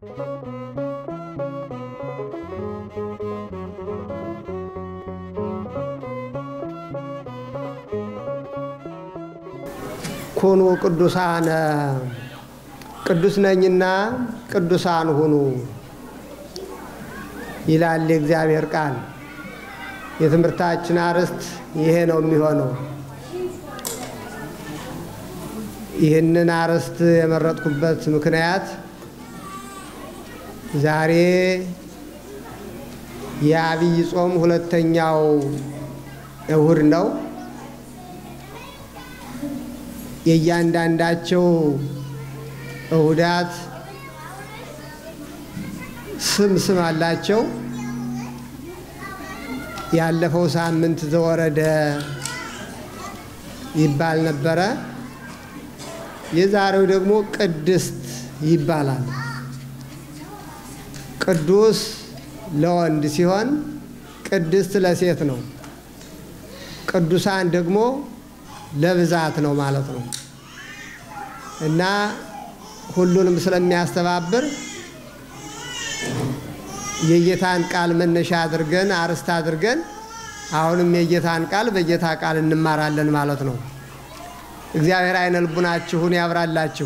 ኩኑ ቅዱሳነ ቅዱስ ነኝና ቅዱሳን ሁኑ ይላል የእግዚአብሔር ቃል። የትምህርታችን አርዕስት ይሄ ነው የሚሆነው። ይህንን አርዕስት የመረጥኩበት ምክንያት ዛሬ የአብይ ጾም ሁለተኛው እሁድ ነው። የእያንዳንዳቸው እሁዳት ስም ስም አላቸው። ያለፈው ሳምንት ዘወረደ ይባል ነበረ። የዛሬው ደግሞ ቅድስት ይባላል። ቅዱስ ለወንድ ሲሆን ቅድስት ለሴት ነው። ቅዱሳን ደግሞ ለብዛት ነው ማለት ነው እና ሁሉንም ስለሚያስተባብር የጌታን ቃል መነሻ አድርገን አርዕስት አድርገን አሁንም የጌታን ቃል በጌታ ቃል እንማራለን ማለት ነው። እግዚአብሔር አይነ ልቡናችሁን ያብራላችሁ።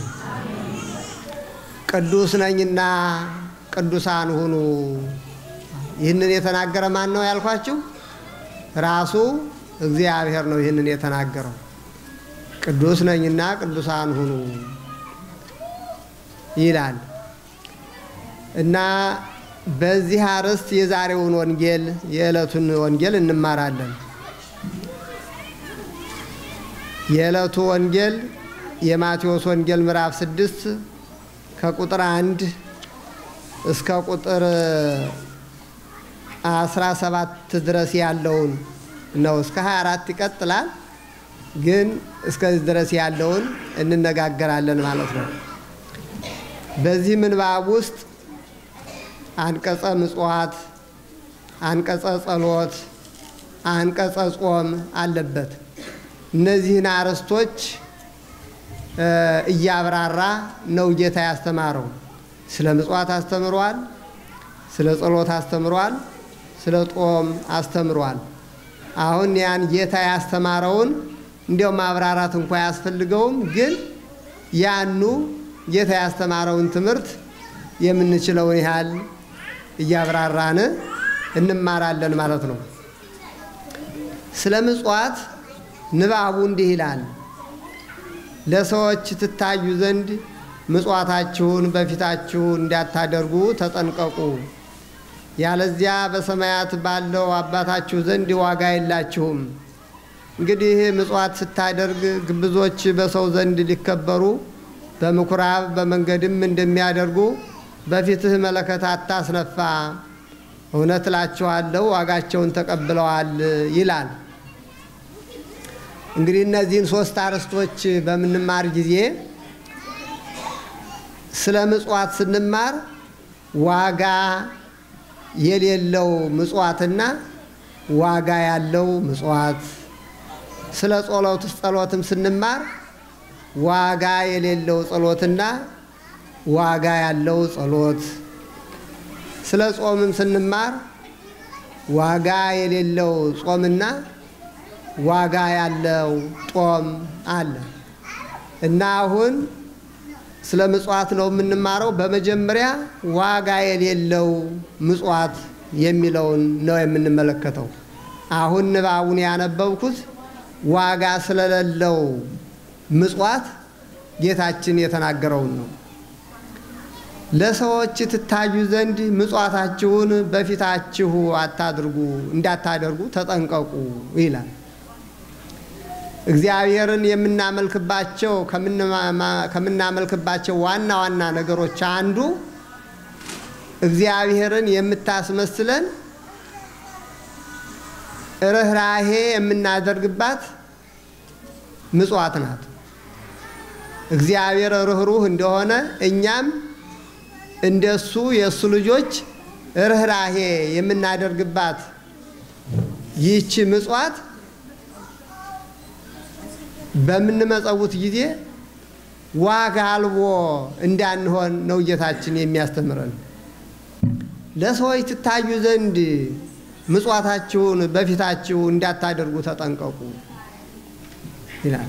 ቅዱስ ነኝና ቅዱሳን ሁኑ። ይህንን የተናገረ ማን ነው ያልኳችሁ? ራሱ እግዚአብሔር ነው ይህንን የተናገረው። ቅዱስ ነኝና ቅዱሳን ሁኑ ይላል እና በዚህ አርዕስት የዛሬውን ወንጌል የዕለቱን ወንጌል እንማራለን። የዕለቱ ወንጌል የማቴዎስ ወንጌል ምዕራፍ ስድስት ከቁጥር አንድ እስከ ቁጥር አስራ ሰባት ድረስ ያለውን ነው። እስከ 24 ይቀጥላል፣ ግን እስከዚህ ድረስ ያለውን እንነጋገራለን ማለት ነው። በዚህ ምንባብ ውስጥ አንቀጸ ምጽዋት፣ አንቀጸ ጸሎት፣ አንቀጸ ጾም አለበት። እነዚህን አርዕስቶች እያብራራ ነው ጌታ ያስተማረው። ስለ ምጽዋት አስተምሯል፣ ስለ ጸሎት አስተምሯል፣ ስለ ጾም አስተምሯል። አሁን ያን ጌታ ያስተማረውን እንዲያው ማብራራት እንኳ አያስፈልገውም፣ ግን ያኑ ጌታ ያስተማረውን ትምህርት የምንችለውን ያህል እያብራራን እንማራለን ማለት ነው። ስለ ምጽዋት ንባቡ እንዲህ ይላል። ለሰዎች ትታዩ ዘንድ ምጽዋታችሁን በፊታችሁ እንዳታደርጉ ተጠንቀቁ፣ ያለዚያ በሰማያት ባለው አባታችሁ ዘንድ ዋጋ የላችሁም። እንግዲህ ምጽዋት ስታደርግ ግብዞች በሰው ዘንድ ሊከበሩ በምኩራብ በመንገድም እንደሚያደርጉ በፊትህ መለከት አታስነፋ፣ እውነት እላችኋለሁ ዋጋቸውን ተቀብለዋል ይላል። እንግዲህ እነዚህን ሶስት አርዕስቶች በምንማር ጊዜ ስለ ምጽዋት ስንማር ዋጋ የሌለው ምጽዋትና ዋጋ ያለው ምጽዋት፣ ስለ ጸሎት ጸሎትም ስንማር ዋጋ የሌለው ጸሎትና ዋጋ ያለው ጸሎት፣ ስለ ጾምም ስንማር ዋጋ የሌለው ጾምና ዋጋ ያለው ጾም አለ እና አሁን ስለ ምጽዋት ነው የምንማረው። በመጀመሪያ ዋጋ የሌለው ምጽዋት የሚለውን ነው የምንመለከተው። አሁን ንባቡን ያነበብኩት ዋጋ ስለሌለው ምጽዋት ጌታችን የተናገረውን ነው። ለሰዎች ትታዩ ዘንድ ምጽዋታችሁን በፊታችሁ አታድርጉ እንዳታደርጉ ተጠንቀቁ ይላል። እግዚአብሔርን የምናመልክባቸው ከምናመልክባቸው ዋና ዋና ነገሮች አንዱ እግዚአብሔርን የምታስመስለን ርኅራሄ የምናደርግባት ምጽዋት ናት። እግዚአብሔር ርኅሩህ እንደሆነ እኛም እንደሱ የእሱ ልጆች ርኅራሄ የምናደርግባት ይህቺ ምጽዋት በምንመጸውት ጊዜ ዋጋ አልቦ እንዳንሆን ነው ጌታችን የሚያስተምረን። ለሰዎች ትታዩ ዘንድ ምጽዋታችሁን በፊታችሁ እንዳታደርጉ ተጠንቀቁ ይላል።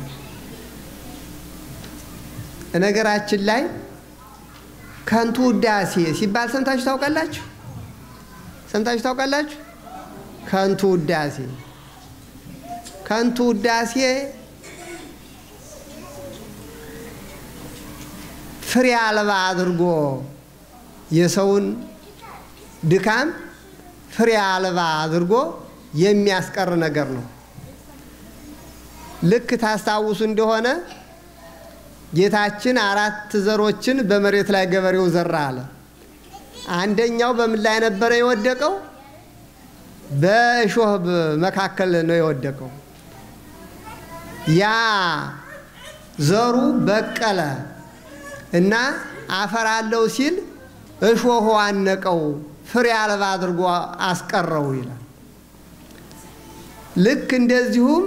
ነገራችን ላይ ከንቱ ውዳሴ ሲባል ሰምታችሁ ታውቃላችሁ? ሰምታችሁ ታውቃላችሁ? ከንቱ ውዳሴ ከንቱ ውዳሴ ፍሬ አልባ አድርጎ የሰውን ድካም ፍሬ አልባ አድርጎ የሚያስቀር ነገር ነው። ልክ ታስታውሱ እንደሆነ ጌታችን አራት ዘሮችን በመሬት ላይ ገበሬው ዘራ አለ። አንደኛው በምን ላይ ነበረ የወደቀው? በእሾህ መካከል ነው የወደቀው። ያ ዘሩ በቀለ እና አፈራለሁ ሲል እሾሁ አነቀው፣ ፍሬ አልባ አድርጎ አስቀረው ይላል። ልክ እንደዚሁም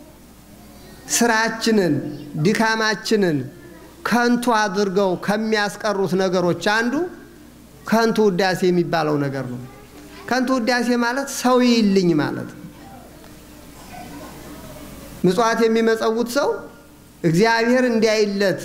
ስራችንን ድካማችንን ከንቱ አድርገው ከሚያስቀሩት ነገሮች አንዱ ከንቱ ውዳሴ የሚባለው ነገር ነው። ከንቱ ውዳሴ ማለት ሰው ይልኝ ማለት ነው። ምጽዋት የሚመጸውት ሰው እግዚአብሔር እንዲያይለት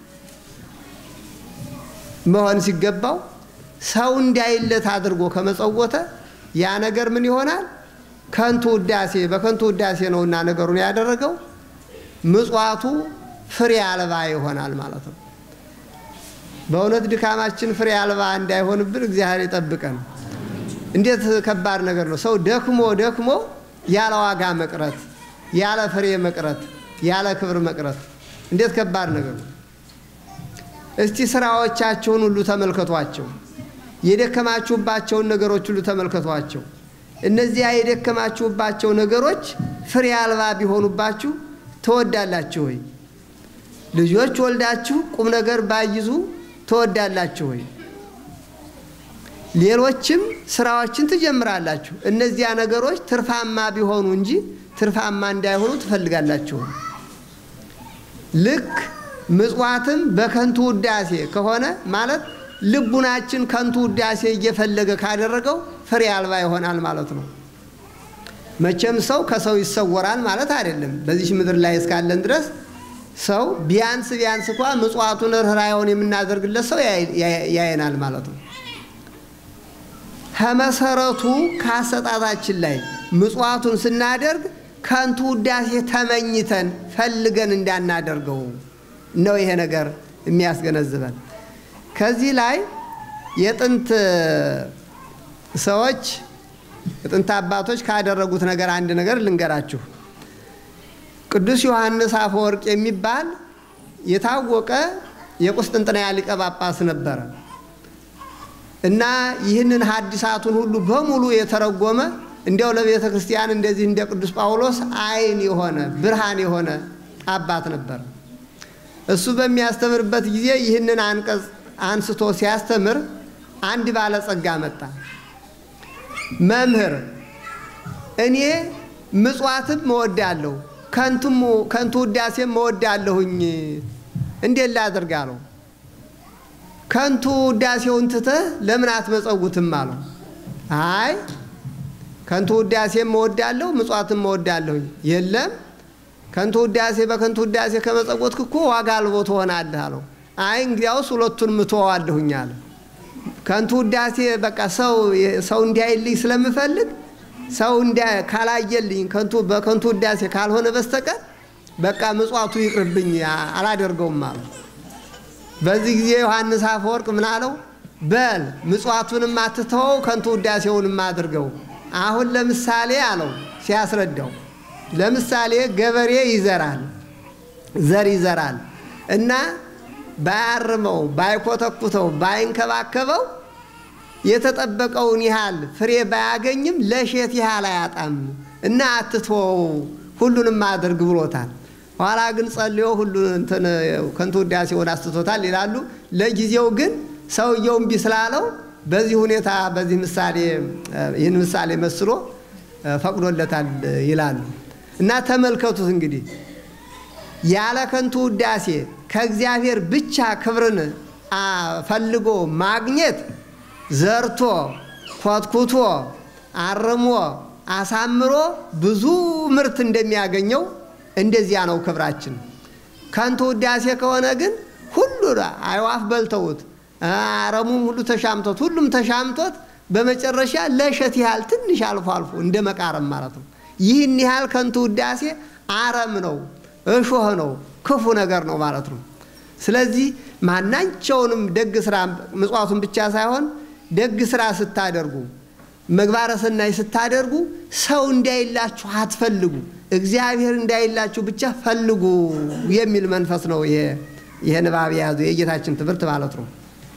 መሆን ሲገባው ሰው እንዲያይለት አድርጎ ከመጸወተ ያ ነገር ምን ይሆናል? ከንቱ ውዳሴ በከንቱ ውዳሴ ነውና ነገሩን ያደረገው ምጽዋቱ ፍሬ አልባ ይሆናል ማለት ነው። በእውነት ድካማችን ፍሬ አልባ እንዳይሆንብን እግዚአብሔር ይጠብቀን። እንዴት ከባድ ነገር ነው! ሰው ደክሞ ደክሞ ያለ ዋጋ መቅረት፣ ያለ ፍሬ መቅረት፣ ያለ ክብር መቅረት እንዴት ከባድ ነገር ነው! እስቲ ስራዎቻቸውን ሁሉ ተመልከቷቸው። የደከማችሁባቸውን ነገሮች ሁሉ ተመልከቷቸው። እነዚያ የደከማችሁባቸው ነገሮች ፍሬ አልባ ቢሆኑባችሁ ትወዳላችሁ ወይ? ልጆች ወልዳችሁ ቁም ነገር ባይዙ ትወዳላችሁ ወይ? ሌሎችም ስራዎችን ትጀምራላችሁ። እነዚያ ነገሮች ትርፋማ ቢሆኑ እንጂ ትርፋማ እንዳይሆኑ ትፈልጋላችሁ። ልክ ምጽዋትም በከንቱ ውዳሴ ከሆነ ማለት ልቡናችን ከንቱ ውዳሴ እየፈለገ ካደረገው ፍሬ አልባ ይሆናል ማለት ነው። መቼም ሰው ከሰው ይሰወራል ማለት አይደለም። በዚህ ምድር ላይ እስካለን ድረስ ሰው ቢያንስ ቢያንስ እንኳ ምጽዋቱን ርኅራኄውን የምናደርግለት ሰው ያየናል ማለት ነው። ከመሰረቱ ከአሰጣጣችን ላይ ምጽዋቱን ስናደርግ ከንቱ ውዳሴ ተመኝተን ፈልገን እንዳናደርገው ነው ይሄ ነገር የሚያስገነዝበን። ከዚህ ላይ የጥንት ሰዎች የጥንት አባቶች ካደረጉት ነገር አንድ ነገር ልንገራችሁ። ቅዱስ ዮሐንስ አፈወርቅ የሚባል የታወቀ የቁስጥንጥንያ ሊቀ ጳጳስ ነበረ እና ይህንን ሐዲሳቱን ሁሉ በሙሉ የተረጎመ እንዲያው ለቤተ ክርስቲያን እንደዚህ እንደ ቅዱስ ጳውሎስ ዓይን የሆነ ብርሃን የሆነ አባት ነበር። እሱ በሚያስተምርበት ጊዜ ይህንን አንቀጽ አንስቶ ሲያስተምር አንድ ባለጸጋ መጣ። መምህር እኔ ምጽዋትም እወዳለሁ ከንቱ ውዳሴም እወዳለሁኝ፣ እንዴት ላድርግ አለው። ከንቱ ውዳሴውን ትተህ ለምን አትመጸውትም አለው። አይ ከንቱ ውዳሴም እወዳለሁ ምጽዋትም እወዳለሁኝ። የለም ከንቱ ውዳሴ በከንቱ ውዳሴ ከመጸወትክ እኮ ዋጋ አልቦ ትሆናለህ አለው። አይ እንግዲያውስ ሁለቱን ምተዋለሁኝ አለ። ከንቱ ውዳሴ በቃ ሰው ሰው እንዲያይልኝ ስለምፈልግ ሰው ካላየልኝ ከንቱ በከንቱ ውዳሴ ካልሆነ በስተቀር በቃ ምጽዋቱ ይቅርብኝ አላደርገውም አለ። በዚህ ጊዜ ዮሐንስ አፈወርቅ ምን አለው? በል ምጽዋቱንም አትተወው ከንቱ ውዳሴውንም አድርገው። አሁን ለምሳሌ አለው ሲያስረዳው፣ ለምሳሌ ገበሬ ይዘራል፣ ዘር ይዘራል እና ባያርመው፣ ባይኮተኩተው፣ ባይንከባከበው የተጠበቀውን ያህል ፍሬ ባያገኝም ለሼት ያህል አያጣም እና አትተወው ሁሉንም አድርግ ብሎታል። ኋላ ግን ጸልዮ ሁሉን እንትን ከንቱ ውዳሴውን አስትቶታል ይላሉ። ለጊዜው ግን ሰውየው እምቢ ስላለው በዚህ ሁኔታ በዚህ ምሳሌ ይህን ምሳሌ መስሎ ፈቅዶለታል ይላሉ። እና ተመልከቱት እንግዲህ ያለ ከንቱ ውዳሴ ከእግዚአብሔር ብቻ ክብርን ፈልጎ ማግኘት ዘርቶ ኮትኩቶ አርሞ አሳምሮ ብዙ ምርት እንደሚያገኘው እንደዚያ ነው ክብራችን። ከንቱ ውዳሴ ከሆነ ግን ሁሉ አይዋፍ በልተውት አረሙም ሁሉ ተሻምቶት ሁሉም ተሻምቶት በመጨረሻ ለእሸት ያህል ትንሽ አልፎ አልፎ እንደ መቃረም ማለት ነው። ይህን ያህል ከንቱ ውዳሴ አረም ነው፣ እሾህ ነው፣ ክፉ ነገር ነው ማለት ነው። ስለዚህ ማናቸውንም ደግ ስራ ምጽዋቱን ብቻ ሳይሆን ደግ ስራ ስታደርጉ ምግባረ ሰናይ ስታደርጉ ሰው እንዳይላችሁ አትፈልጉ፣ እግዚአብሔር እንዳይላችሁ ብቻ ፈልጉ የሚል መንፈስ ነው ይሄ ንባብ የያዙ የጌታችን ትምህርት ማለት ነው።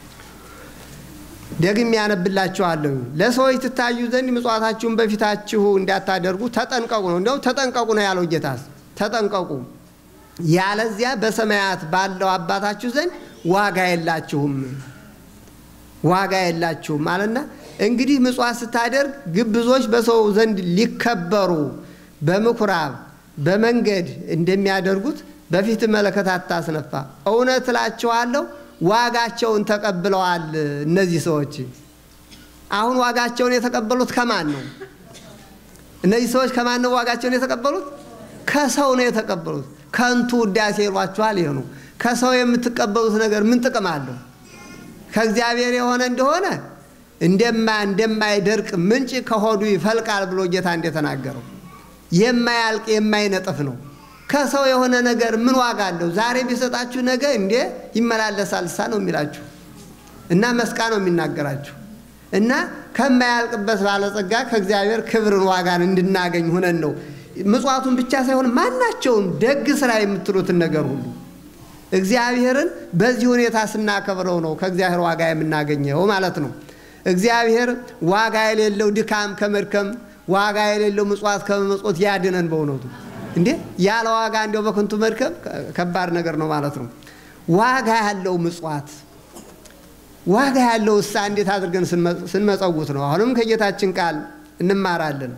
ደግሜ ያነብላችኋለሁ። ለሰዎች ትታዩ ዘንድ ምጽዋታችሁን በፊታችሁ እንዳታደርጉ ተጠንቀቁ ነው። እንዲያውም ተጠንቀቁ ነው ያለው ጌታስ። ተጠንቀቁ፣ ያለዚያ በሰማያት ባለው አባታችሁ ዘንድ ዋጋ የላችሁም፣ ዋጋ የላችሁም አለና እንግዲህ ምጽዋት ስታደርግ ግብዞች በሰው ዘንድ ሊከበሩ በምኩራብ በመንገድ እንደሚያደርጉት በፊት መለከት አታስነፋ። እውነት እላችኋለሁ ዋጋቸውን ተቀብለዋል። እነዚህ ሰዎች አሁን ዋጋቸውን የተቀበሉት ከማን ነው? እነዚህ ሰዎች ከማን ነው ዋጋቸውን የተቀበሉት? ከሰው ነው የተቀበሉት። ከንቱ ውዳሴ ይሏችኋል። ይሄ ነው። ከሰው የምትቀበሉት ነገር ምን ጥቅም አለው? ከእግዚአብሔር የሆነ እንደሆነ እንደማ እንደማይደርቅ ምንጭ ከሆዱ ይፈልቃል ብሎ ጌታ እንደተናገረው የማያልቅ የማይነጥፍ ነው። ከሰው የሆነ ነገር ምን ዋጋ አለው? ዛሬ ቢሰጣችሁ ነገ እንዴ ይመላለሳል ሳ ነው የሚላችሁ እና መስቃ ነው የሚናገራችሁ እና ከማያልቅበት ባለጸጋ ከእግዚአብሔር ክብርን ዋጋን እንድናገኝ ሁነን ነው ምጽዋቱን ብቻ ሳይሆን ማናቸውም ደግ ስራ የምትሉትን ነገር ሁሉ እግዚአብሔርን በዚህ ሁኔታ ስናከብረው ነው ከእግዚአብሔር ዋጋ የምናገኘው ማለት ነው። እግዚአብሔር ዋጋ የሌለው ድካም ከመድከም ዋጋ የሌለው ምጽዋት ከመመጽወት ያድነን በእውነቱ እንዴ ያለ ዋጋ እንዲያው በከንቱ መድከም ከባድ ነገር ነው ማለት ነው። ዋጋ ያለው ምጽዋት ዋጋ ያለው እሳ እንዴት አድርገን ስንመጸውት ነው። አሁንም ከጌታችን ቃል እንማራለን።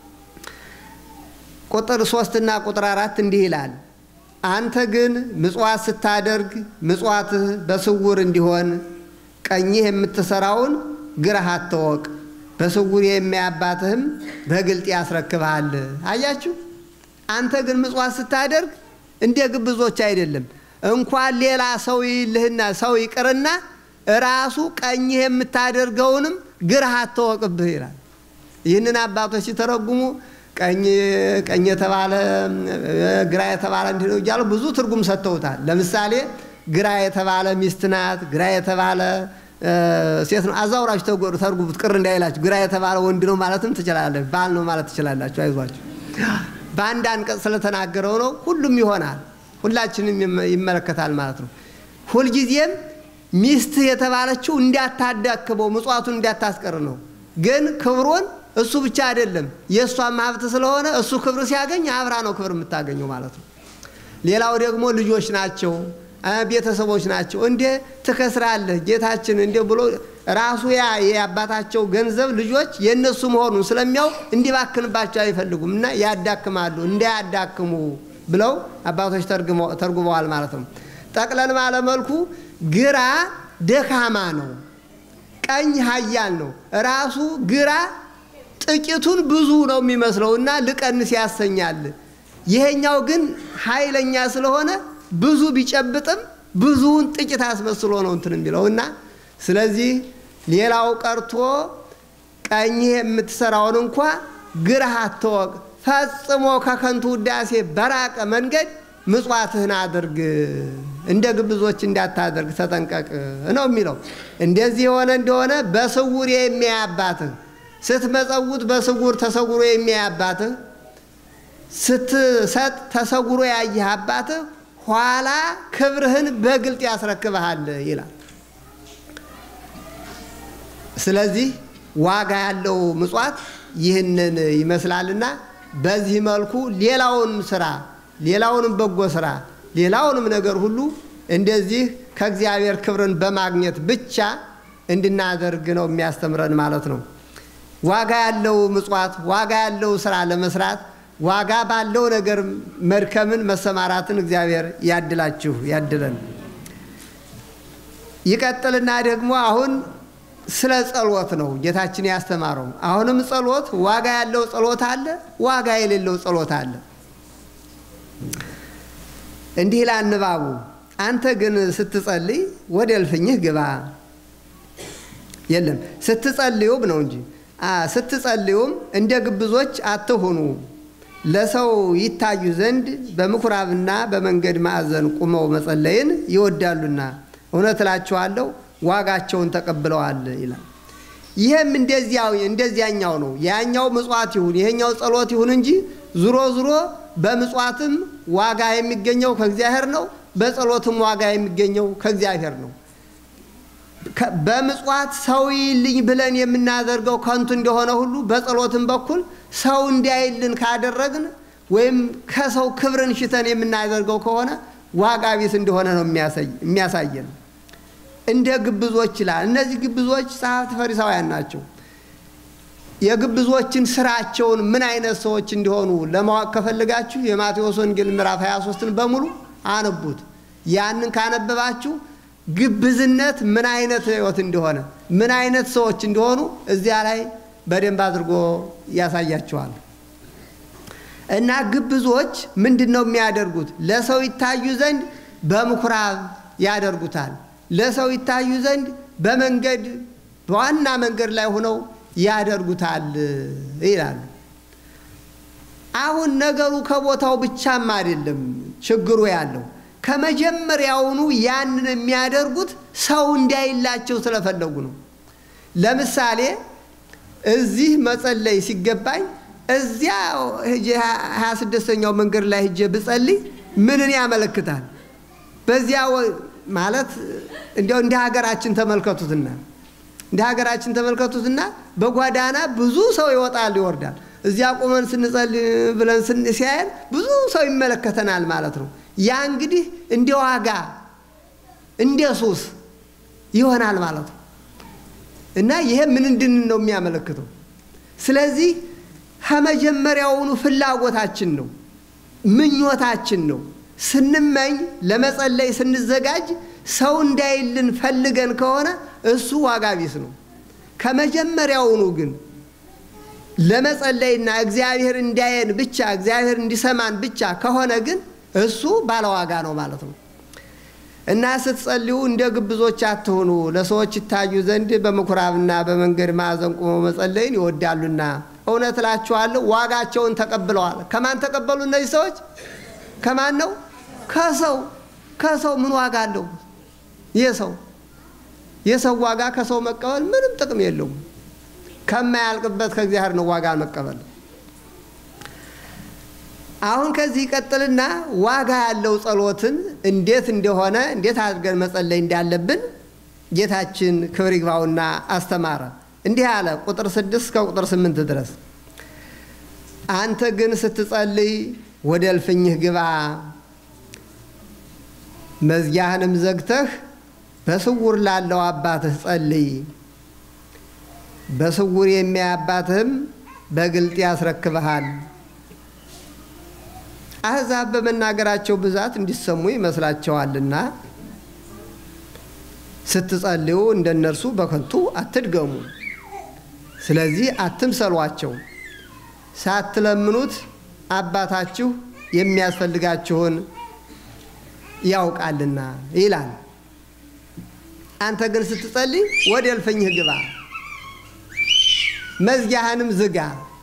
ቁጥር ሶስትና ቁጥር አራት እንዲህ ይላል፣ አንተ ግን ምጽዋት ስታደርግ ምጽዋትህ በስውር እንዲሆን ቀኝህ የምትሰራውን ግራህ አትወቅ፣ በስውር የሚያባትህም በግልጥ ያስረክብሃል። አያችሁ አንተ ግን ምጽዋት ስታደርግ እንደ ግብዞች አይደለም። እንኳን ሌላ ሰው ይልህና ሰው ይቅርና ራሱ ቀኝህ የምታደርገውንም ግራህ አትወቅብህ ይላል። ይህንን አባቶች ሲተረጉሙ ቀኝ ቀኝ የተባለ ግራ የተባለ እንዲህ ነው እያሉ ብዙ ትርጉም ሰጥተውታል። ለምሳሌ ግራ የተባለ ሚስት ናት፣ ግራ የተባለ ሴት ነው። አዛውራችሁ ተርጉሙት ቅር እንዳይላችሁ። ግራ የተባለ ወንድ ነው ማለትም ትችላለች፣ ባል ነው ማለት ትችላላችሁ። አይዟችሁ በአንድ አንቀጽ ስለተናገረው ነው። ሁሉም ይሆናል፣ ሁላችንም ይመለከታል ማለት ነው። ሁልጊዜም ሚስት የተባለችው እንዳታዳክመው ምጽዋቱን እንዳታስቀር ነው። ግን ክብሩን እሱ ብቻ አይደለም የእሷም ሀብት ስለሆነ እሱ ክብር ሲያገኝ አብራ ነው ክብር የምታገኘው ማለት ነው። ሌላው ደግሞ ልጆች ናቸው፣ ቤተሰቦች ናቸው። እንዴ ትከስራለህ ጌታችን እንዴ ብሎ ራሱ ያ የአባታቸው ገንዘብ ልጆች የእነሱ መሆኑን ስለሚያውቅ እንዲባክንባቸው አይፈልጉም እና ያዳክማሉ። እንዳያዳክሙ ብለው አባቶች ተርጉመዋል ማለት ነው። ጠቅለል ባለመልኩ ግራ ደካማ ነው፣ ቀኝ ኃያል ነው። ራሱ ግራ ጥቂቱን ብዙ ነው የሚመስለው እና ልቀንስ ያሰኛል። ይሄኛው ግን ኃይለኛ ስለሆነ ብዙ ቢጨብጥም ብዙውን ጥቂት አስመስሎ ነው እንትን የሚለው እና ስለዚህ ሌላው ቀርቶ ቀኝህ የምትሰራውን እንኳ ግራህ አትወቅ፣ ፈጽሞ ከከንቱ ውዳሴ በራቀ መንገድ ምጽዋትህን አድርግ፣ እንደ ግብዞች እንዳታደርግ ተጠንቀቅ ነው የሚለው። እንደዚህ የሆነ እንደሆነ በስውር የሚያይ አባትህ ስትመጸውት በስውር ተሰውሮ የሚያይ አባትህ ስትሰጥ ተሰውሮ ያየህ አባትህ ኋላ ክብርህን በግልጥ ያስረክብሃል ይላል። ስለዚህ ዋጋ ያለው ምጽዋት ይህንን ይመስላልና በዚህ መልኩ ሌላውን ስራ ሌላውንም በጎ ስራ ሌላውንም ነገር ሁሉ እንደዚህ ከእግዚአብሔር ክብርን በማግኘት ብቻ እንድናደርግ ነው የሚያስተምረን ማለት ነው። ዋጋ ያለው ምጽዋት ዋጋ ያለው ስራ ለመስራት ዋጋ ባለው ነገር መድከምን መሰማራትን እግዚአብሔር ያድላችሁ ያድለን። ይቀጥልና ደግሞ አሁን ስለ ጸሎት ነው ጌታችን ያስተማረው። አሁንም ጸሎት ዋጋ ያለው ጸሎት አለ፣ ዋጋ የሌለው ጸሎት አለ። እንዲህ ይላል ንባቡ፣ አንተ ግን ስትጸልይ ወደ እልፍኝህ ግባ። የለም ስትጸልዩም ነው እንጂ ስትጸልዩም እንደ ግብዞች አትሁኑ፣ ለሰው ይታዩ ዘንድ በምኩራብና በመንገድ ማዕዘን ቁመው መጸለይን ይወዳሉና እውነት እላችኋለሁ ዋጋቸውን ተቀብለዋል ይላል። ይህም እንደዚያው እንደዚያኛው ነው። ያኛው ምጽዋት ይሁን ይሄኛው ጸሎት ይሁን እንጂ ዙሮ ዙሮ በምጽዋትም ዋጋ የሚገኘው ከእግዚአብሔር ነው፣ በጸሎትም ዋጋ የሚገኘው ከእግዚአብሔር ነው። በምጽዋት ሰው ይልኝ ብለን የምናደርገው ከንቱ እንደሆነ ሁሉ በጸሎትም በኩል ሰው እንዲያይልን ካደረግን ወይም ከሰው ክብርን ሽተን የምናደርገው ከሆነ ዋጋ ቢስ እንደሆነ ነው የሚያሳየን። እንደ ግብዞች ይላል። እነዚህ ግብዞች ጸሐፍት ፈሪሳውያን ናቸው። የግብዞችን ስራቸውን ምን አይነት ሰዎች እንዲሆኑ ለማወቅ ከፈልጋችሁ የማቴዎስ ወንጌል ምዕራፍ 23ን በሙሉ አነቡት። ያንን ካነበባችሁ ግብዝነት ምን አይነት ህይወት እንደሆነ ምን አይነት ሰዎች እንደሆኑ እዚያ ላይ በደንብ አድርጎ ያሳያቸዋል። እና ግብዞች ምንድን ነው የሚያደርጉት? ለሰው ይታዩ ዘንድ በምኩራብ ያደርጉታል። ለሰው ይታዩ ዘንድ በመንገድ በዋና መንገድ ላይ ሆነው ያደርጉታል ይላሉ። አሁን ነገሩ ከቦታው ብቻም አይደለም ችግሩ ያለው ከመጀመሪያውኑ ያንን የሚያደርጉት ሰው እንዳይላቸው ስለፈለጉ ነው። ለምሳሌ እዚህ መጸለይ ሲገባኝ እዚያ ሀያ ስድስተኛው መንገድ ላይ ሂጄ ብጸልይ ምንን ያመለክታል? በዚያ ማለት እንዲያው እንደ ሀገራችን ተመልከቱትና እንደ ሀገራችን ተመልከቱትና በጓዳና ብዙ ሰው ይወጣል ይወርዳል። እዚያ ቆመን ስንጸልይ ብለን ሲያየን ብዙ ሰው ይመለከተናል ማለት ነው። ያ እንግዲህ እንደ ዋጋ እንደ ሱስ ይሆናል ማለት ነው እና ይሄ ምን እንድን ነው የሚያመለክተው? ስለዚህ ከመጀመሪያውኑ ፍላጎታችን ነው፣ ምኞታችን ነው። ስንመኝ ለመጸለይ ስንዘጋጅ ሰው እንዳይልን ፈልገን ከሆነ እሱ ዋጋ ቢስ ነው። ከመጀመሪያውኑ ግን ለመጸለይና እግዚአብሔር እንዲያየን ብቻ እግዚአብሔር እንዲሰማን ብቻ ከሆነ ግን እሱ ባለዋጋ ነው ማለት ነው። እና ስትጸልዩ እንደ ግብዞች አትሆኑ፣ ለሰዎች ይታዩ ዘንድ በምኩራብና በመንገድ ማዕዘን ቆመው መጸለይን ይወዳሉና እውነት እላችኋለሁ ዋጋቸውን ተቀብለዋል። ከማን ተቀበሉ እነዚህ ሰዎች? ከማን ነው? ከሰው ከሰው ምን ዋጋ አለው? የሰው የሰው ዋጋ ከሰው መቀበል ምንም ጥቅም የለውም። ከማያልቅበት ከእግዚአብሔር ነው ዋጋ መቀበል። አሁን ከዚህ ይቀጥልና ዋጋ ያለው ጸሎትን እንዴት እንደሆነ እንዴት አድርገን መጸለይ እንዳለብን ጌታችን ክብር ይግባውና አስተማረ። እንዲህ አለ። ቁጥር ስድስት ከቁጥር ስምንት ድረስ አንተ ግን ስትጸልይ ወደ እልፍኝህ ግባ፣ መዝጊያህንም ዘግተህ በስውር ላለው አባትህ ጸልይ። በስውር የሚያይ አባትህም በግልጥ ያስረክብሃል። አሕዛብ በመናገራቸው ብዛት እንዲሰሙ ይመስላቸዋልና ስትጸልዩ እንደ እነርሱ በከንቱ አትድገሙ። ስለዚህ አትምሰሏቸው፣ ሳትለምኑት አባታችሁ የሚያስፈልጋችሁን ያውቃልና ይላል። አንተ ግን ስትጸልይ ወደ እልፍኝህ ግባ፣ መዝጊያህንም ዝጋ።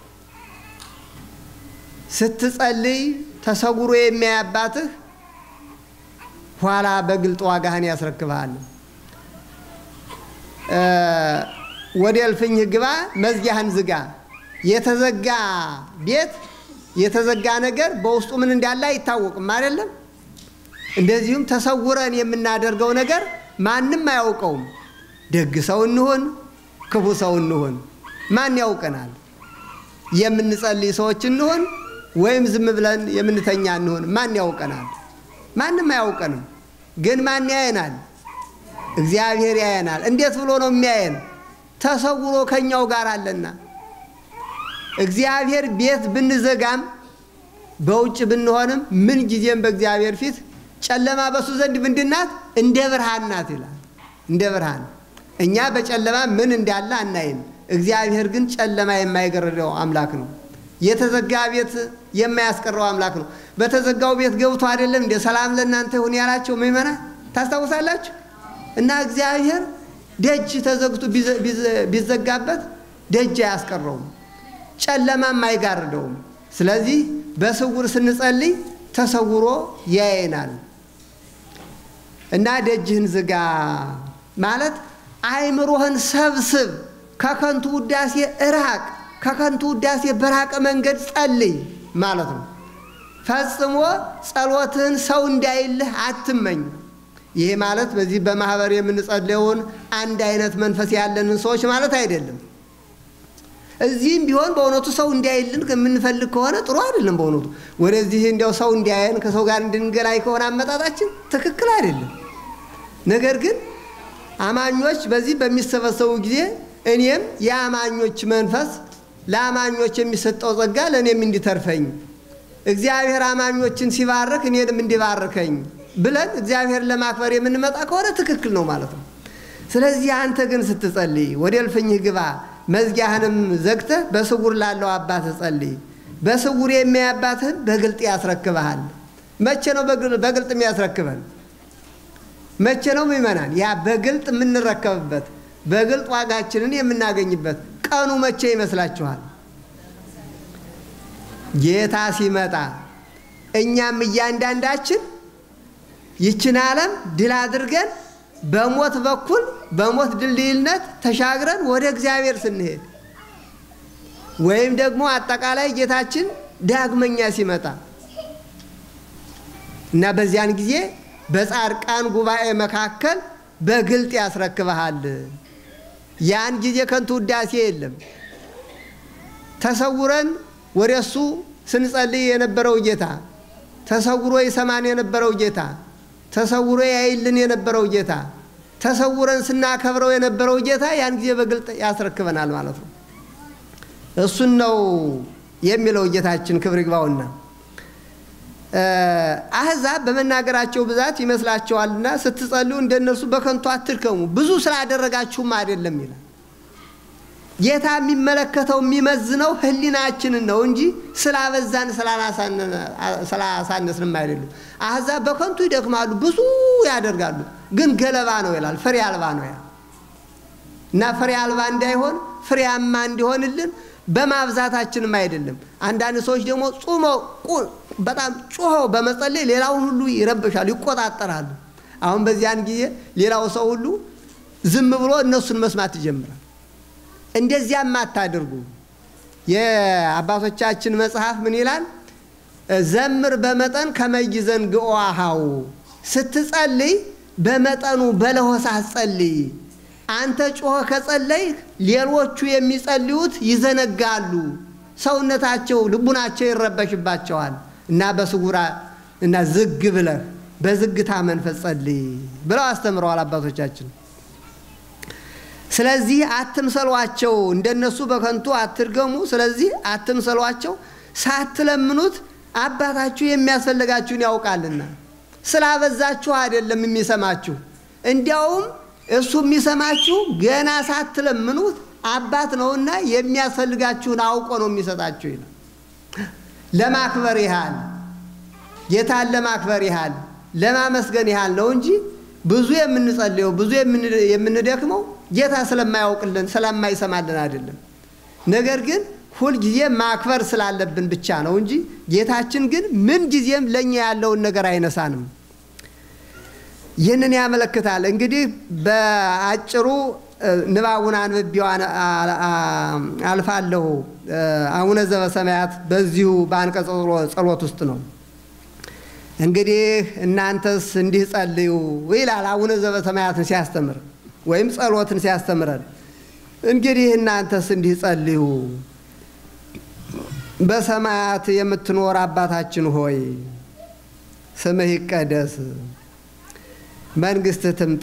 ስትጸልይ ተሰውሮ የሚያይ አባትህ ኋላ በግልጥ ዋጋህን ያስረክብሃል። ወደ እልፍኝህ ግባ፣ መዝጊያህን ዝጋ። የተዘጋ ቤት የተዘጋ ነገር በውስጡ ምን እንዳለ አይታወቅም አይደለም። እንደዚሁም ተሰውረን የምናደርገው ነገር ማንም አያውቀውም። ደግ ሰው እንሆን ክፉ ሰው እንሆን ማን ያውቀናል? የምንጸልይ ሰዎች እንሆን ወይም ዝም ብለን የምንተኛ እንሆን ማን ያውቀናል? ማንም አያውቀንም። ግን ማን ያየናል? እግዚአብሔር ያየናል። እንዴት ብሎ ነው የሚያየን? ተሰውሮ ከኛው ጋር አለና። እግዚአብሔር ቤት ብንዘጋም በውጭ ብንሆንም ምን ጊዜም በእግዚአብሔር ፊት ጨለማ በሱ ዘንድ ምንድን ናት? እንደ ብርሃን ናት ይላል። እንደ ብርሃን እኛ በጨለማ ምን እንዳለ አናይም። እግዚአብሔር ግን ጨለማ የማይገርደው አምላክ ነው። የተዘጋ ቤት የማያስቀረው አምላክ ነው። በተዘጋው ቤት ገብቶ አይደለም እንደ ሰላም ለእናንተ ይሁን ያላቸው ምእመናን ታስታውሳላችሁ። እና እግዚአብሔር ደጅ ተዘግቶ ቢዘጋበት ደጅ አያስቀረውም፣ ጨለማም አይጋርደውም። ስለዚህ በስውር ስንጸልይ ተሰውሮ ያየናል። እና ደጅህን ዝጋ ማለት አይምሮህን ሰብስብ፣ ከከንቱ ውዳሴ እራቅ፣ ከከንቱ ውዳሴ በራቀ መንገድ ጸልይ ማለት ነው። ፈጽሞ ጸሎትህን ሰው እንዳይልህ አትመኝ። ይሄ ማለት በዚህ በማህበር የምንጸልየውን አንድ አይነት መንፈስ ያለንን ሰዎች ማለት አይደለም። እዚህም ቢሆን በእውነቱ ሰው እንዲያይልን የምንፈልግ ከሆነ ጥሩ አይደለም። በእውነቱ ወደዚህ እንዲያው ሰው እንዲያየን ከሰው ጋር እንድንገናኝ ከሆነ አመጣጣችን ትክክል አይደለም። ነገር ግን አማኞች በዚህ በሚሰበሰቡ ጊዜ እኔም የአማኞች መንፈስ ለአማኞች የሚሰጠው ጸጋ ለእኔም እንዲተርፈኝ እግዚአብሔር አማኞችን ሲባርክ እኔንም እንዲባርከኝ ብለን እግዚአብሔርን ለማክበር የምንመጣ ከሆነ ትክክል ነው ማለት ነው። ስለዚህ አንተ ግን ስትጸልይ ወደ እልፍኝህ ግባ፣ መዝጊያህንም ዘግተህ በስውር ላለው አባትህ ጸልይ። በስውር የሚያይ አባትህን በግልጥ ያስረክብሃል። መቼ ነው በግልጥ የሚያስረክበን? መቼ ነው ምእመናን? ያ በግልጥ የምንረከብበት በግልጥ ዋጋችንን የምናገኝበት ቀኑ መቼ ይመስላችኋል? ጌታ ሲመጣ እኛም እያንዳንዳችን ይችን ዓለም ድል አድርገን በሞት በኩል በሞት ድልድይነት ተሻግረን ወደ እግዚአብሔር ስንሄድ ወይም ደግሞ አጠቃላይ ጌታችን ዳግመኛ ሲመጣ እና በዚያን ጊዜ በጻድቃን ጉባኤ መካከል በግልጥ ያስረክበሃል። ያን ጊዜ ከንቱ ውዳሴ የለም። ተሰውረን ወደ እሱ ስንጸልይ የነበረው ጌታ ተሰውሮ ይሰማን የነበረው ጌታ ተሰውሮ ያይልን የነበረው ጌታ ተሰውረን ስናከብረው የነበረው ጌታ ያን ጊዜ በግልጥ ያስረክበናል ማለት ነው። እሱን ነው የሚለው ጌታችን ክብር ይግባውና አሕዛብ በመናገራቸው ብዛት ይመስላቸዋልና ስትጸልዩ እንደነርሱ በከንቱ አትድከሙ፣ ብዙ ስላደረጋችሁም አይደለም ይላል። ጌታ የሚመለከተው የሚመዝነው ሕሊናችንን ነው እንጂ ስላበዛን ስላሳነስንም አይደሉም። አሕዛብ በከንቱ ይደክማሉ፣ ብዙ ያደርጋሉ፣ ግን ገለባ ነው ይላል። ፍሬ አልባ ነው ያ እና ፍሬ አልባ እንዳይሆን ፍሬያማ እንዲሆንልን በማብዛታችንም አይደለም። አንዳንድ ሰዎች ደግሞ ጾመው በጣም ጮኸው በመጸለይ ሌላውን ሁሉ ይረብሻሉ፣ ይቆጣጠራሉ። አሁን በዚያን ጊዜ ሌላው ሰው ሁሉ ዝም ብሎ እነሱን መስማት ይጀምራል። እንደዚያም አታድርጉ። የአባቶቻችን መጽሐፍ ምን ይላል? ዘምር በመጠን ከመይዘን ግኦሃው ስትጸልይ በመጠኑ በለሆሳህ ጸልይ። አንተ ጮኸ ከጸለይ ሌሎቹ የሚጸልዩት ይዘነጋሉ፣ ሰውነታቸው ልቡናቸው ይረበሽባቸዋል እና በስጉራ እና ዝግ ብለህ በዝግታ መንፈስ ጸልይ ብለው አስተምረዋል አባቶቻችን። ስለዚህ አትምሰሏቸው፣ እንደነሱ በከንቱ አትድገሙ። ስለዚህ አትምሰሏቸው፣ ሳትለምኑት አባታችሁ የሚያስፈልጋችሁን ያውቃልና። ስላበዛችሁ አይደለም የሚሰማችሁ፣ እንዲያውም እሱ የሚሰማችሁ ገና ሳትለምኑት አባት ነውና የሚያስፈልጋችሁን አውቆ ነው የሚሰጣችሁ ይላል። ለማክበር ያህል ጌታን ለማክበር ያህል ለማመስገን ያህል ነው እንጂ ብዙ የምንጸልየው ብዙ የምንደክመው ጌታ ስለማያውቅልን ስለማይሰማልን አይደለም። ነገር ግን ሁልጊዜ ማክበር ስላለብን ብቻ ነው እንጂ ጌታችን ግን ምን ጊዜም ለእኛ ያለውን ነገር አይነሳንም። ይህንን ያመለክታል። እንግዲህ በአጭሩ ንባቡን አንብቤው አልፋለሁ። አቡነ ዘበሰማያት በዚሁ በአንቀጸ ጸሎት ውስጥ ነው። እንግዲህ እናንተስ እንዲህ ጸልዩ ይላል አቡነ ዘበሰማያትን ሲያስተምር ወይም ጸሎትን ሲያስተምረን። እንግዲህ እናንተስ እንዲህ ጸልዩ። በሰማያት የምትኖር አባታችን ሆይ ስምህ ይቀደስ መንግሥትህ ትምጣ።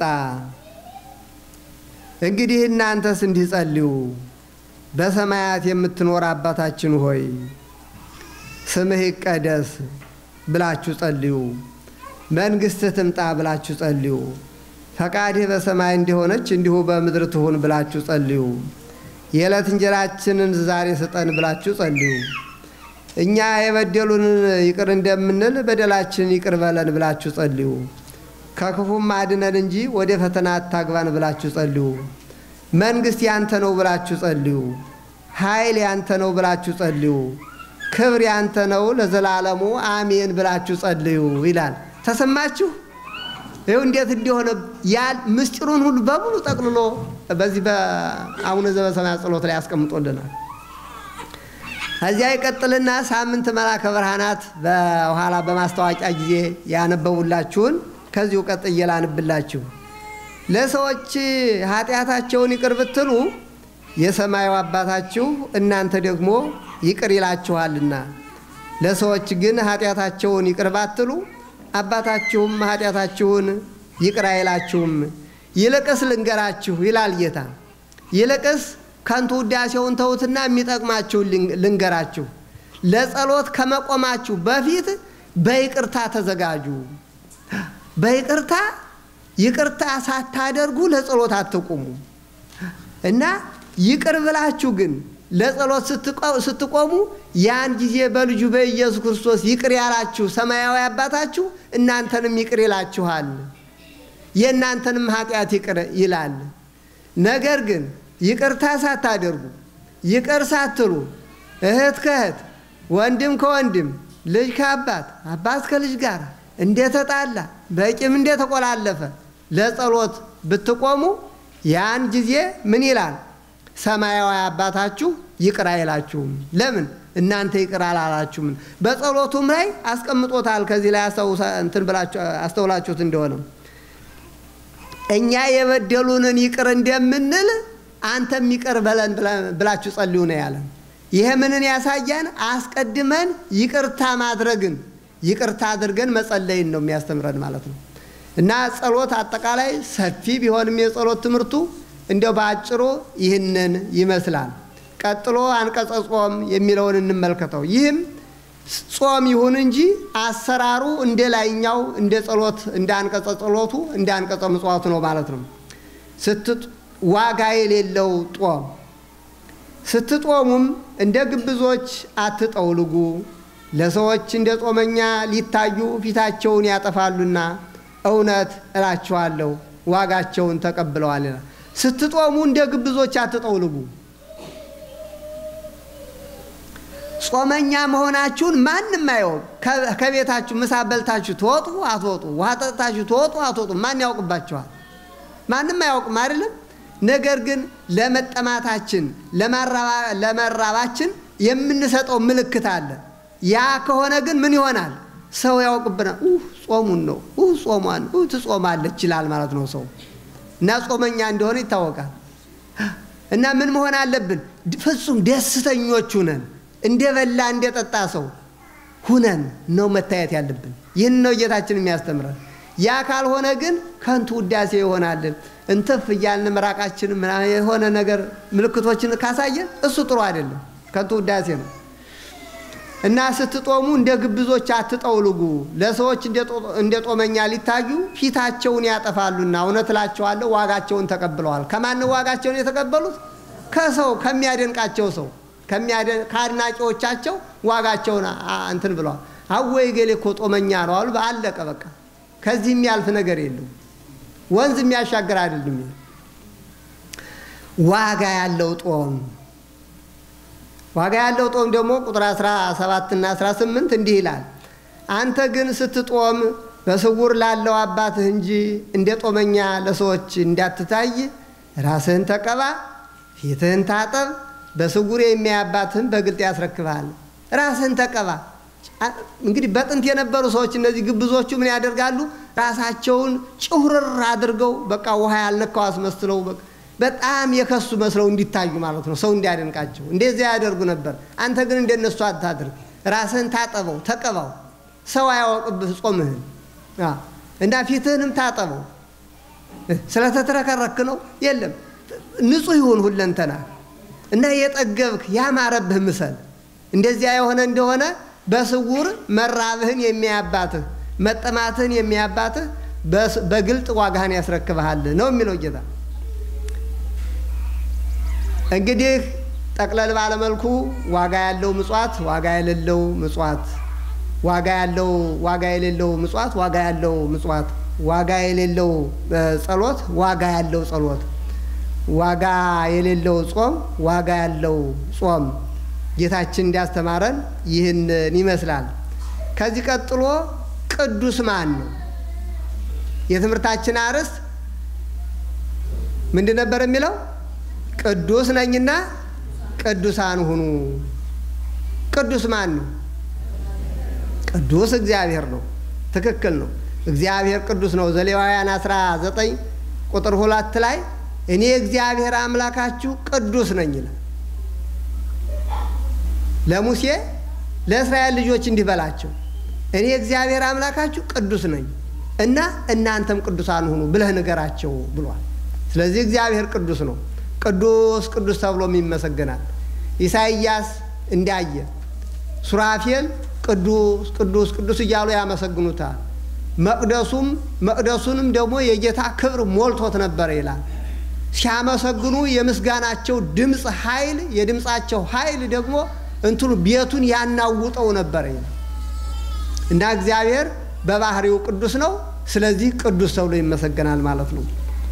እንግዲህ እናንተስ እንዲህ ጸልዩ። በሰማያት የምትኖር አባታችን ሆይ ስምህ ይቀደስ ብላችሁ ጸልዩ። መንግሥትህ ትምጣ ብላችሁ ጸልዩ። ፈቃድህ በሰማይ እንደሆነች እንዲሁ በምድር ትሁን ብላችሁ ጸልዩ። የዕለት እንጀራችንን ዛሬ ስጠን ብላችሁ ጸልዩ። እኛ የበደሉንን ይቅር እንደምንል በደላችንን ይቅር በለን ብላችሁ ጸልዩ። ከክፉም አድነን እንጂ ወደ ፈተና አታግባን ብላችሁ ጸልዩ። መንግሥት ያንተ ነው ብላችሁ ጸልዩ። ኃይል ያንተ ነው ብላችሁ ጸልዩ። ክብር ያንተ ነው ለዘላለሙ አሜን ብላችሁ ጸልዩ ይላል። ተሰማችሁ? ይኸው እንዴት እንዲሆነ ያል ምስጢሩን ሁሉ በሙሉ ጠቅልሎ በዚህ በአቡነ ዘበሰማያት ጸሎት ላይ ያስቀምጦልናል። ከዚያ ይቀጥልና ሳምንት መልአከ ብርሃናት በኋላ በማስታወቂያ ጊዜ ያነበቡላችሁን ከዚሁ ቀጥዬ ላንብላችሁ። ለሰዎች ኃጢአታቸውን ይቅር ብትሉ የሰማዩ አባታችሁ እናንተ ደግሞ ይቅር ይላችኋልና፣ ለሰዎች ግን ኃጢአታቸውን ይቅር ባትሉ አባታችሁም ኃጢአታችሁን ይቅር አይላችሁም። ይልቅስ ልንገራችሁ ይላል ጌታ። ይልቅስ ከንቱ ውዳሴውን ተዉትና የሚጠቅማችሁ ልንገራችሁ። ለጸሎት ከመቆማችሁ በፊት በይቅርታ ተዘጋጁ። በይቅርታ ይቅርታ ሳታደርጉ ለጸሎት አትቁሙ እና ይቅር ብላችሁ ግን ለጸሎት ስትቆሙ ያን ጊዜ በልጁ በኢየሱስ ክርስቶስ ይቅር ያላችሁ ሰማያዊ አባታችሁ እናንተንም ይቅር ይላችኋል፣ የእናንተንም ኃጢአት ይቅር ይላል። ነገር ግን ይቅርታ ሳታደርጉ ይቅር ሳትሉ እህት ከእህት ወንድም ከወንድም ልጅ ከአባት አባት ከልጅ ጋር እንደተጣላ በቂም እንደተቆላለፈ ለጸሎት ብትቆሙ ያን ጊዜ ምን ይላል? ሰማያዊ አባታችሁ ይቅር አይላችሁም። ለምን? እናንተ ይቅር አላላችሁም። በጸሎቱም ላይ አስቀምጦታል። ከዚህ ላይ እንትን ብላችሁ አስተውላችሁት እንደሆነ እኛ የበደሉንን ይቅር እንደምንል አንተም ይቅር በለን ብላችሁ ጸልዩ ነው ያለን። ይሄ ምንን ያሳያን? አስቀድመን ይቅርታ ማድረግን ይቅርታ አድርገን መጸለይን ነው የሚያስተምረን ማለት ነው። እና ጸሎት አጠቃላይ ሰፊ ቢሆንም የጸሎት ትምህርቱ እንዲያው በአጭሩ ይህንን ይመስላል። ቀጥሎ አንቀጸ ጾም የሚለውን እንመልከተው። ይህም ጾም ይሁን እንጂ አሰራሩ እንደ ላይኛው እንደ ጸሎት እንደ አንቀጸ ጸሎቱ እንደ አንቀጸ ምጽዋቱ ነው ማለት ነው። ዋጋ የሌለው ጦም ስትጦሙም እንደ ግብዞች አትጠውልጉ፣ ለሰዎች እንደ ጾመኛ ሊታዩ ፊታቸውን ያጠፋሉና እውነት እላችኋለሁ ዋጋቸውን ተቀብለዋል። ስትጦሙ እንደ ግብዞች አትጠውልጉ። ጾመኛ መሆናችሁን ማንም አያውቅ። ከቤታችሁ ምሳ በልታችሁ ትወጡ አትወጡ፣ ውሃ ጠጥታችሁ ትወጡ አትወጡ፣ ማን ያውቅባችኋል? ማንም አያውቅም አይደለም። ነገር ግን ለመጠማታችን ለመራባችን የምንሰጠው ምልክት አለ። ያ ከሆነ ግን ምን ይሆናል? ሰው ያውቅብናል። ጾሙን ነው ጾሟን ትጾማለች ይላል ማለት ነው ሰው እና ጾመኛ እንደሆነ ይታወቃል። እና ምን መሆን አለብን? ፍጹም ደስተኞች ሁነን እንደ በላ እንደ ጠጣ ሰው ሁነን ነው መታየት ያለብን። ይህን ነው ጌታችን የሚያስተምረን። ያ ካልሆነ ግን ከንቱ ውዳሴ ይሆናልን እንትፍ እያልን ምራቃችን የሆነ ነገር ምልክቶችን ካሳየን እሱ ጥሩ አይደለም፣ ከንቱ ውዳሴ ነው። እና ስትጦሙ እንደ ግብዞች አትጠውልጉ፣ ለሰዎች እንደ ጦመኛ ሊታዩ ፊታቸውን ያጠፋሉና፣ እውነት እላቸዋለሁ ዋጋቸውን ተቀብለዋል። ከማን ዋጋቸውን የተቀበሉት? ከሰው ከሚያደንቃቸው ሰው ከአድናቂዎቻቸው ዋጋቸውን እንትን ብለዋል። አወይ ገሌ እኮ ጦመኛ ነው አሉ። አለቀ በቃ። ከዚህ የሚያልፍ ነገር የለም። ወንዝ የሚያሻግር አይደለም። ዋጋ ያለው ጦም ዋጋ ያለው ጦም ደግሞ ቁጥር 17 እና 18 እንዲህ ይላል። አንተ ግን ስትጦም በስውር ላለው አባትህ እንጂ እንደ ጦመኛ ለሰዎች እንዳትታይ ራስህን ተቀባ፣ ፊትህን ታጠብ፣ በስውር የሚያይ አባትህን በግልጥ ያስረክብሃል። ራስህን ተቀባ። እንግዲህ በጥንት የነበሩ ሰዎች እነዚህ ግብዞቹ ምን ያደርጋሉ? ራሳቸውን ጭሁርር አድርገው በቃ ውሃ ያልነካው አስመስለው በጣም የከሱ መስለው እንዲታዩ ማለት ነው፣ ሰው እንዲያደንቃቸው እንደዚያ ያደርጉ ነበር። አንተ ግን እንደነሱ አታድርግ። ራስህን ታጠበው፣ ተቀባው፣ ሰው አያወቅብህ ጾምህን እና ፊትህንም ታጠበው። ስለተትረከረክ ነው የለም፣ ንጹሕ ይሁን ሁለንተና እና የጠገብክ ያማረብህ ምሰል። እንደዚያ የሆነ እንደሆነ በስውር መራብህን የሚያባትህ መጠማትህን የሚያባትህ በግልጥ ዋጋህን ያስረክብሃል ነው የሚለው ጌታ። እንግዲህ ጠቅለል ባለመልኩ ዋጋ ያለው ምጽዋት፣ ዋጋ የሌለው ምጽዋት፣ ዋጋ ያለው ዋጋ የሌለው ምጽዋት፣ ዋጋ ያለው ምጽዋት፣ ዋጋ የሌለው ጸሎት፣ ዋጋ ያለው ጸሎት፣ ዋጋ የሌለው ጾም፣ ዋጋ ያለው ጾም ጌታችን እንዲያስተማረን ይህንን ይመስላል። ከዚህ ቀጥሎ ቅዱስ ማን ነው? የትምህርታችን አርዕስት ምንድን ነበር የሚለው? ቅዱስ ነኝና ቅዱሳን ሁኑ። ቅዱስ ማን ነው? ቅዱስ እግዚአብሔር ነው። ትክክል ነው። እግዚአብሔር ቅዱስ ነው። ዘሌዋውያን 19 ቁጥር ሁለት ላይ እኔ እግዚአብሔር አምላካችሁ ቅዱስ ነኝ ይላል። ለሙሴ ለእስራኤል ልጆች እንዲህ በላቸው እኔ እግዚአብሔር አምላካችሁ ቅዱስ ነኝ እና እናንተም ቅዱሳን ሁኑ ብለህ ንገራቸው ብሏል። ስለዚህ እግዚአብሔር ቅዱስ ነው። ቅዱስ ቅዱስ ተብሎም ይመሰገናል። ኢሳይያስ እንዳየ ሱራፌል ቅዱስ ቅዱስ ቅዱስ እያሉ ያመሰግኑታል። መቅደሱም መቅደሱንም ደግሞ የጌታ ክብር ሞልቶት ነበረ ይላል። ሲያመሰግኑ የምስጋናቸው ድምፅ ኃይል የድምፃቸው ኃይል ደግሞ እንትኑ ቤቱን ያናውጠው ነበረ ይላል እና እግዚአብሔር በባህሪው ቅዱስ ነው። ስለዚህ ቅዱስ ተብሎ ይመሰገናል ማለት ነው።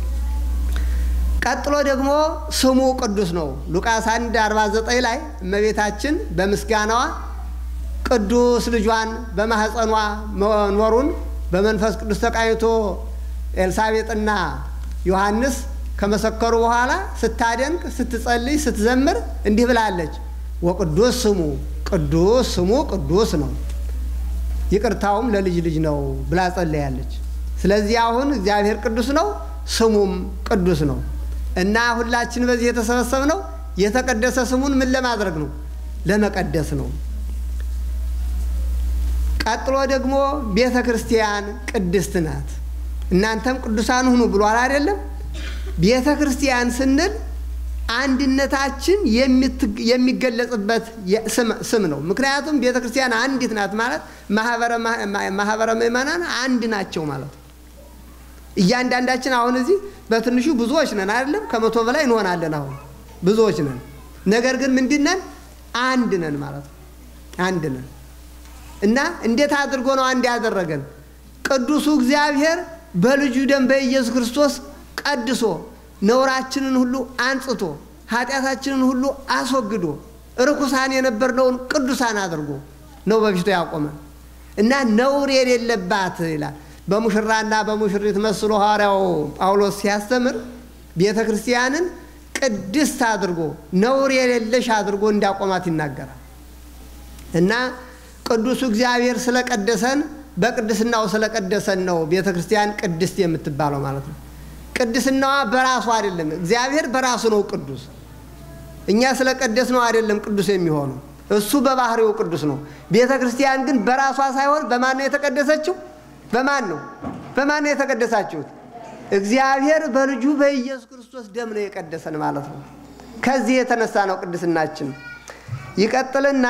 ቀጥሎ ደግሞ ስሙ ቅዱስ ነው። ሉቃስ 1 49 ላይ እመቤታችን በምስጋናዋ ቅዱስ ልጇን በማህፀኗ መኖሩን በመንፈስ ቅዱስ ተቃኝቶ ኤልሳቤጥና ዮሐንስ ከመሰከሩ በኋላ ስታደንቅ፣ ስትጸልይ፣ ስትዘምር እንዲህ ብላለች። ወቅዱስ ስሙ ቅዱስ ስሙ ቅዱስ ነው ይቅርታውም ለልጅ ልጅ ነው ብላ ጸለያለች። ስለዚህ አሁን እግዚአብሔር ቅዱስ ነው፣ ስሙም ቅዱስ ነው እና ሁላችን በዚህ የተሰበሰብነው የተቀደሰ ስሙን ምን ለማድረግ ነው? ለመቀደስ ነው። ቀጥሎ ደግሞ ቤተ ክርስቲያን ቅድስት ናት። እናንተም ቅዱሳን ሁኑ ብሏል አይደለም? ቤተ ክርስቲያን ስንል አንድነታችን የሚገለጽበት ስም ነው። ምክንያቱም ቤተ ክርስቲያን አንዲት ናት ማለት ማህበረ ምእመናን አንድ ናቸው ማለት ነው። እያንዳንዳችን አሁን እዚህ በትንሹ ብዙዎች ነን አይደለም? ከመቶ በላይ እንሆናለን። አሁን ብዙዎች ነን። ነገር ግን ምንድን ነን? አንድ ነን ማለት ነው። አንድ ነን እና እንዴት አድርጎ ነው አንድ ያደረገን? ቅዱሱ እግዚአብሔር በልጁ ደም በኢየሱስ ክርስቶስ ቀድሶ ነውራችንን ሁሉ አንጽቶ ኃጢአታችንን ሁሉ አስወግዶ ርኩሳን የነበርነውን ቅዱሳን አድርጎ ነው በፊቱ ያቆመን እና ነውር የሌለባት ይላል። በሙሽራና በሙሽሪት መስሎ ሐዋርያው ጳውሎስ ሲያስተምር ቤተ ክርስቲያንን ቅድስት አድርጎ ነውር የሌለሽ አድርጎ እንዳቆማት ይናገራል እና ቅዱሱ እግዚአብሔር ስለቀደሰን በቅድስናው ስለቀደሰን ነው ቤተ ክርስቲያን ቅድስት የምትባለው ማለት ነው። ቅድስናዋ በራሱ አይደለም። እግዚአብሔር በራሱ ነው ቅዱስ። እኛ ስለቀደስ ነው አይደለም ቅዱስ የሚሆነው። እሱ በባህሪው ቅዱስ ነው። ቤተ ክርስቲያን ግን በራሷ ሳይሆን በማን ነው የተቀደሰችው? በማን ነው? በማን ነው የተቀደሳችሁት? እግዚአብሔር በልጁ በኢየሱስ ክርስቶስ ደም ነው የቀደሰን ማለት ነው። ከዚህ የተነሳ ነው ቅድስናችን። ይቀጥልና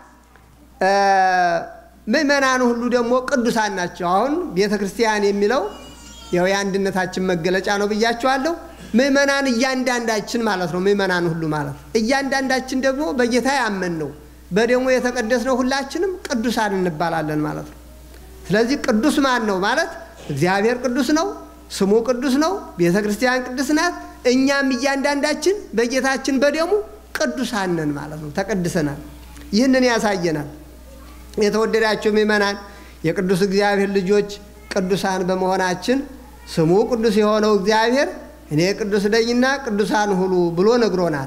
ምእመናን ሁሉ ደግሞ ቅዱሳን ናቸው። አሁን ቤተ ክርስቲያን የሚለው ያው የአንድነታችን መገለጫ ነው ብያቸዋለሁ። ምእመናን እያንዳንዳችን ማለት ነው። ምእመናን ሁሉ ማለት እያንዳንዳችን ደግሞ በጌታ ያመን ነው በደሙ የተቀደስነው ሁላችንም ቅዱሳን እንባላለን ማለት ነው። ስለዚህ ቅዱስ ማን ነው ማለት እግዚአብሔር ቅዱስ ነው፣ ስሙ ቅዱስ ነው፣ ቤተ ክርስቲያን ቅዱስ ናት። እኛም እያንዳንዳችን በጌታችን በደሙ ቅዱሳን ነን ማለት ነው። ተቀድሰናል። ይህንን ያሳየናል። የተወደዳቸው ምእመናን የቅዱስ እግዚአብሔር ልጆች ቅዱሳን በመሆናችን ስሙ ቅዱስ የሆነው እግዚአብሔር እኔ ቅዱስ ነኝና ቅዱሳን ሁኑ ብሎ ነግሮናል።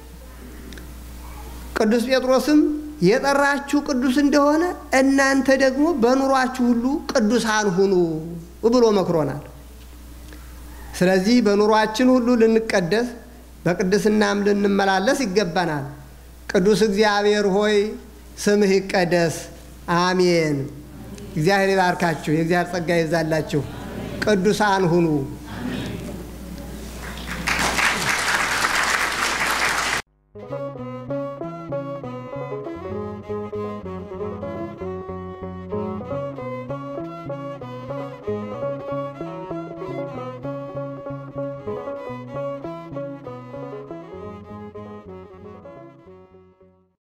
ቅዱስ ጴጥሮስም የጠራችሁ ቅዱስ እንደሆነ እናንተ ደግሞ በኑሯችሁ ሁሉ ቅዱሳን ሁኑ ብሎ መክሮናል። ስለዚህ በኑሯችን ሁሉ ልንቀደስ በቅድስናም ልንመላለስ ይገባናል። ቅዱስ እግዚአብሔር ሆይ ስምህ ይቀደስ። አሜን። እግዚአብሔር ይባርካችሁ። የእግዚአብሔር ጸጋ ይብዛላችሁ። ቅዱሳን ሁኑ። Thank you.